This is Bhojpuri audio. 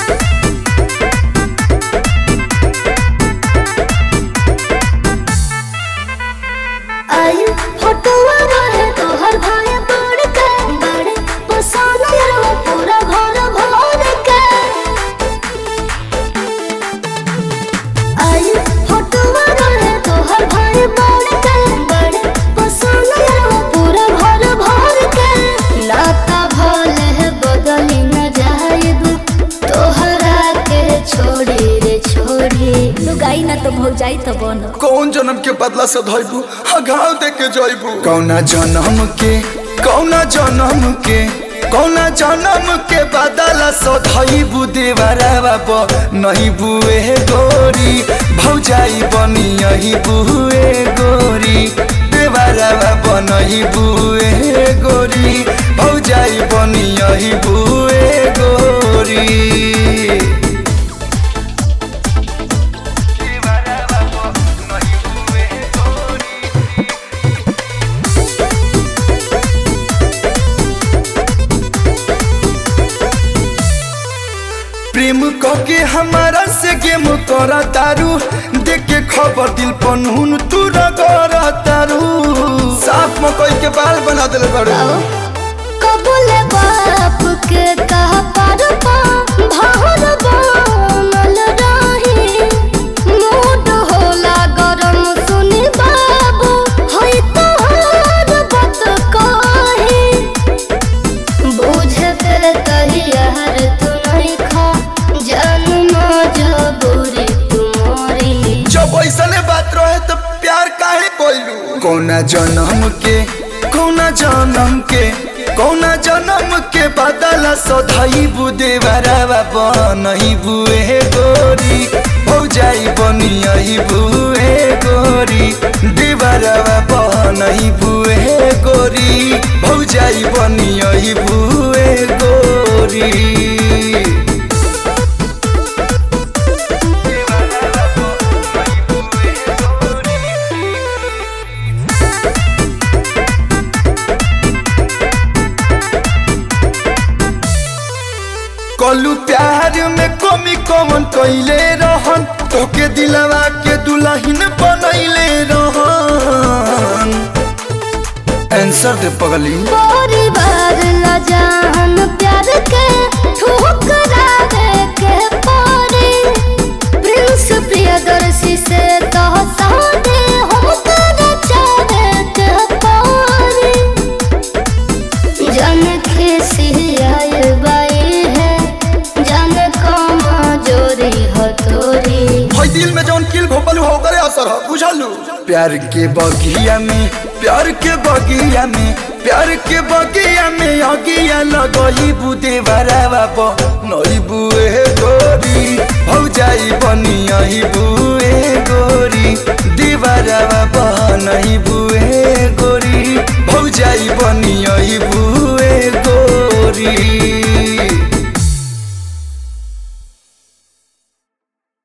आई फोटोवा रहे तोहर भाई बड़ के बड़े पसंद रहो पूरा घर भर के आई फोटोवा रहे तोहर भाई बड़ के बड़े पसंद रहो पूरा घर भर के नाता भले बदली न जाएब तोहरा के छोड़ी रे छोड़ी लुगाई ना तो भौग जाई तो बनो कौन जन्म के बदला से धइबू घाव दे के जइबू कौना जन्म के कौना जन्म के कौना जन्म के बदला से धइबू देवरावा ब नहीं बुए गोरी भौजाई बनी यही बुए गोरी देवरावा ब नहीं बुए गोरी भौजाई बनी यही बुए गोरी प्रेम कके हमारा से गेम करा तारू देख के खबर दिल पनहुन तू रगड़ा तारू साफ मकई के बाल बना दिल बड़ू कबूल बाप के कह पर पा भार बनल रही मूड होला गरम सुनी बाबू होई तोहर बात कही बुझे पे तहियार तू नहीं खा जन्म जबूरी तुम्हारी जब ऐसने बात रहे तो प्यार काहे कोइलू कौना जन्म के कौना जन्म के कौना जन्म के बदला सधई बुदे बराबा बनही बुए गोरी भौजाई बनी यही बुए गोरी देवरावा बनही बुए गोरी भौजाई बनी यही बुए गोरी कलू प्यार में कमी कमन कैले रहन तोके दिलवा के दुल्हन बनैले रहन आंसर दे पगली परिवार ला जान प्यार के ठुकरावे के पारे प्रिंस प्रियदर्शी से तो सादे हम कर चाहे के पारे जन खिसी आए बाई है जन कमा जोरी हो तोरी भाई दिल में जौन किल भोपल हो करे असर हो बुझलू प्यार के बगिया में प्यार के बगिया में प्यार के बगिया में अगिया लगई बुदे बराबा प नई बुए गोरी भौजाई बनी यही बुए गोरी दीवारावा प नई बुए गोरी भौजाई बनी यही बुए गोरी